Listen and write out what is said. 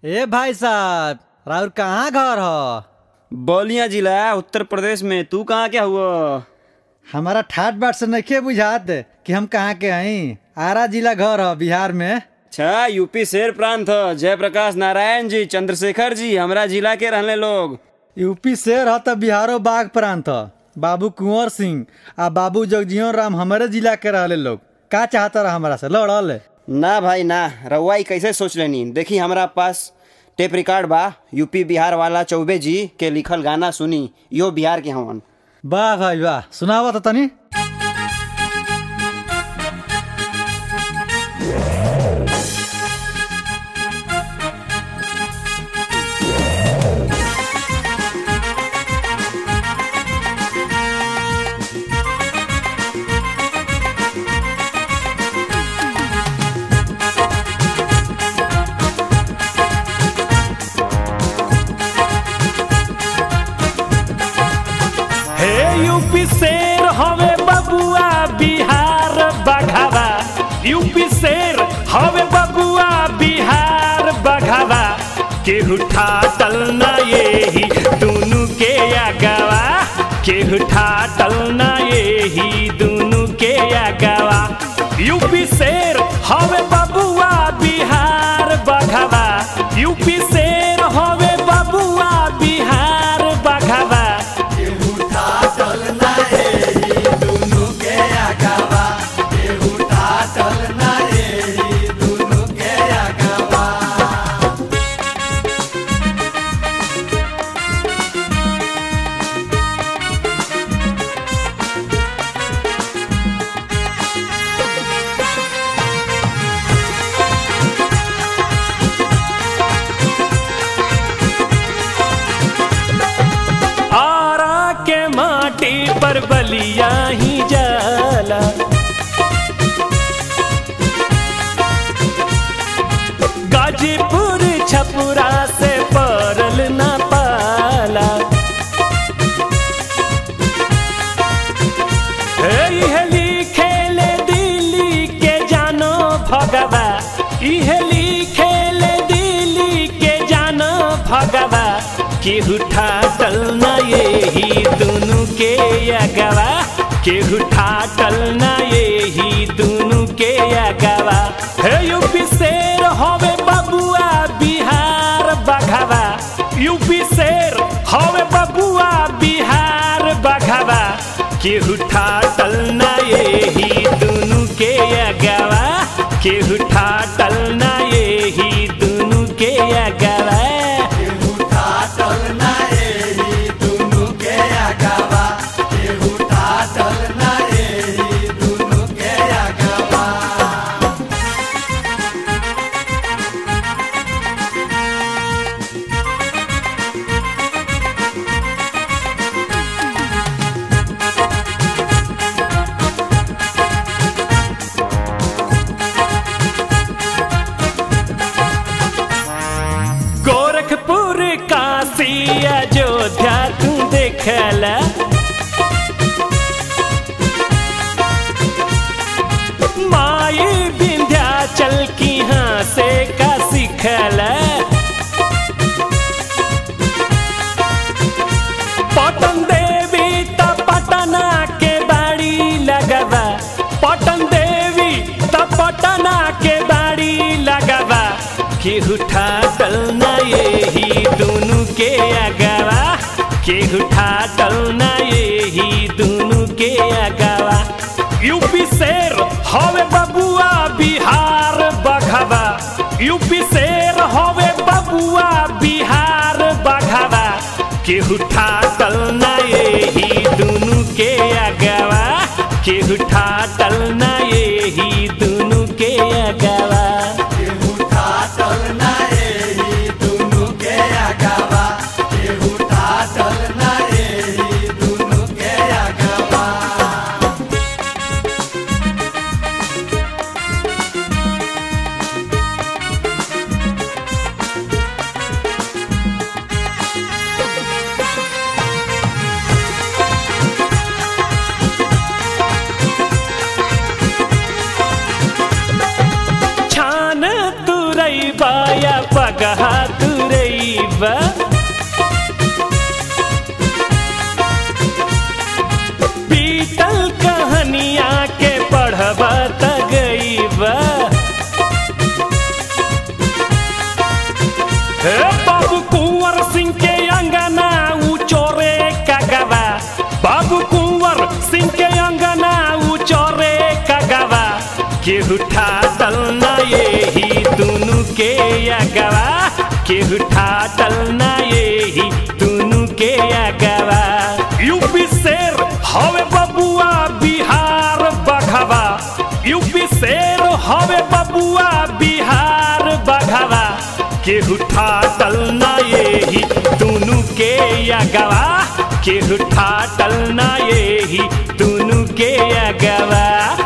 ए भाई साहब राउर कहाँ घर ह बलिया जिला उत्तर प्रदेश में तू कहाँ क्या हुआ हमारा ठाट बाट से नइखे बुझात कि हम कहाँ के हई आरा जिला घर ह बिहार में अच्छा यूपी शेर प्रांत ह जयप्रकाश नारायण जी चंद्रशेखर जी हमरा जिला के रहने लोग यूपी शेर ह त बिहारो बाघ प्रांत ह बाबू कुंवर सिंह आ बाबू जगजीवन राम हमारे जिला के रहले लोग का चाहता रहा हमारा से लड़ल ना भाई ना रउआ ई कैसे सोच लेनी देखी हमरा पास टेप रिकॉर्ड बा यूपी बिहार वाला चौबे जी के लिखल गाना सुनी यो बिहार के हवन वाह भाई वाह सुनावा तो तनी हे यूपी शेर हवे बबुआ बिहार बघावा यूपी शेर हवे बबुआ बिहार बघावा केहू ठाटल ना येही दुनु के आगवा केहू ठाटल ना येही दुनु के आगवा यूपी शेर हवे बबुआ बिहार बघावा यूपी शेर हवे बबुआ बिहार बघावा आरा के माटी पर बलिया ही जाला गाजीपुर छपुरा से परल न पाला इहे लिखेले दिल्ली के जानो भगवा इहे लिखेले दिल्ली के जानो भगवा केहू ठाटल न येही दुनु के अगवा केहू ठाटल न येही दुनु के अगवा हे यूपी शेर हवे बबुआ बिहार बघवा यूपी शेर हवे बबुआ बिहार बघवा केहू ठाटल ना येही दुनु के अगवा केहू ठाटल ना येही दुनु के अगवा गोरखपुर काशी अयोध्या तू देखला माई विंध्याचल की हाँ से का सिखला पटन देवी त पटना के बाड़ी लगवा पटन देवी त पटना के बाड़ी लगवा केहू ठाटल ना येही दुनु के अगवा केहू ठाटल ना येही दुनु के अगवा यूपी शेर हवे बबुआ बिहार बघवा यूपी शेर हवे बबुआ बिहार बघवा केहू ठाटल ना येही दुनु के अगवा केहू ठाटल ना येही दुनु के अगवा तुरैबा बीतल कहानिया के पढ़बा त गईबा हे बाबू कुंवर सिंह के अंगना ऊ चोरे का गवा बाबू कुंवर सिंह के अंगना ऊ चोरे का गवा केहू ठाटल ना यही दुनु के अगवा केहू ठाटल ना यही दुनु के अगवा यूपी शेर हवे बबुआ बिहार बघवा यूपी शेर हवे बबुआ बिहार बघवा केहू ठाटल ना यही दुनु के अगवा केहू ठाटल ना यही दुनु के अगवा